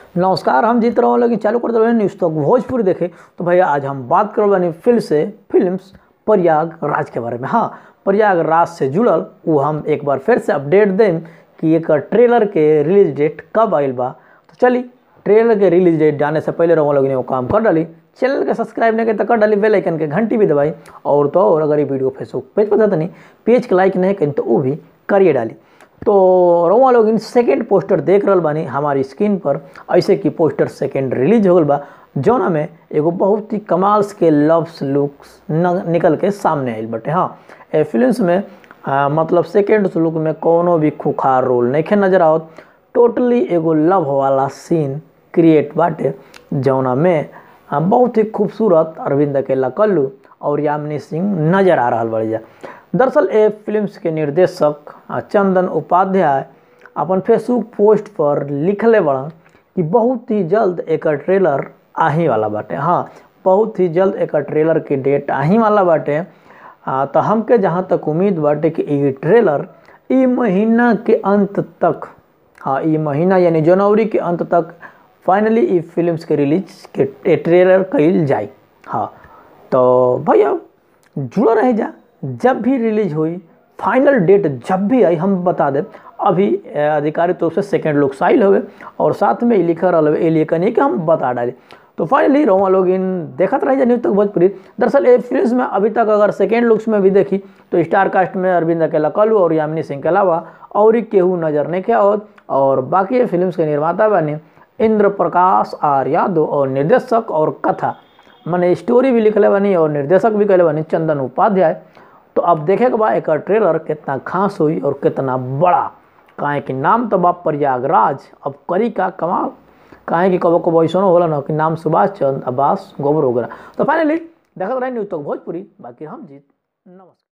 नमस्कार हम जीत रहे लेकिन चालू कर रहे न्यूज़ तक भोजपुरी देखे तो भैया आज हम बात कर बानी फिल्म से फिल्म्स प्रयागराज के बारे में हाँ प्रयागराज से जुड़ल वो हम एक बार फिर से अपडेट दें कि एक ट्रेलर के रिलीज डेट कब आइल बा तो चली ट्रेलर के रिलीज डेट जाने से पहले रहो लोग ने वो काम कर डाली चैनल के सब्सक्राइब नहीं तो कर डाली बेल आइकन के घंटी भी दबाई और तो और अगर ये वीडियो फेसबुक पेज पर था नहीं पेज के लाइक नहीं करें तो वो भी करिए डाली तो रउआ लोग इन सेकेंड पोस्टर देख रहल बानी हमारी स्क्रीन पर ऐसे कि पोस्टर सेकेंड रिलीज हो गल बा जौना में एगो बहुत ही कमाल्स के लव्स लुक्स निकल के सामने आइल बटे हाँ ए फिल्म्स में आ, मतलब सेकेंड लुक में कोनो भी खुखार रोल नहीं नजर आवत टोटली एगो लव वाला सीन क्रिएट बाटे जौना में आ, बहुत ही खूबसूरत अरविंद अकेला कल्लू और यामिनी सिंह नजर आ रहा बढ़िया दरअसल ए फिल्म्स के निर्देशक चंदन उपाध्याय अपन फेसबुक पोस्ट पर लिखले बड़न कि बहुत ही जल्द एक ट्रेलर आही वाला बाटे हाँ बहुत ही जल्द एक ट्रेलर की डेट आही वाला बाटे आ, तो हमके जहाँ तक उम्मीद बाटे कि ये ट्रेलर ई महीना के अंत तक हाँ ये महीना यानी जनवरी के अंत तक फाइनली ई फिल्म्स के रिलीज के ट्रेलर कल जाए हाँ तो भैया जुड़ा रह जा जब भी रिलीज हुई फाइनल डेट जब भी आई हम बता दें अभी आधिकारिक रूप से सेकेंड लुक साइल हुए और साथ में लिखा रहा ए लिए कहीं कि हम बता डाले तो फाइनली रोमा लोग इन देखत रह न्यूज तक भोजपुरी दरअसल ए फिल्म में अभी तक अगर सेकेंड लुक्स में भी देखी तो स्टार कास्ट में अरविंद अकेला कलू और यामिनी सिंह के अलावा और ही केहू नजर नहीं क्या होत और बाकी फिल्म के निर्माता बने इंद्र प्रकाश आर यादव और निर्देशक और कथा मैंने स्टोरी भी लिखले बनी और निर्देशक भी कहले बनी चंदन उपाध्याय तो अब देखे के बाद एक ट्रेलर कितना खास हुई और कितना बड़ा काहे कि नाम तो बा प्रयागराज अब करी का कमाल काहे कि कबो कबो ऐसा होला ना कि नाम सुभाष चंद्र अब्बास गोबर वगैरह तो फाइनली देखते रहे न्यूज तक भोजपुरी बाकी हम जीत नमस्कार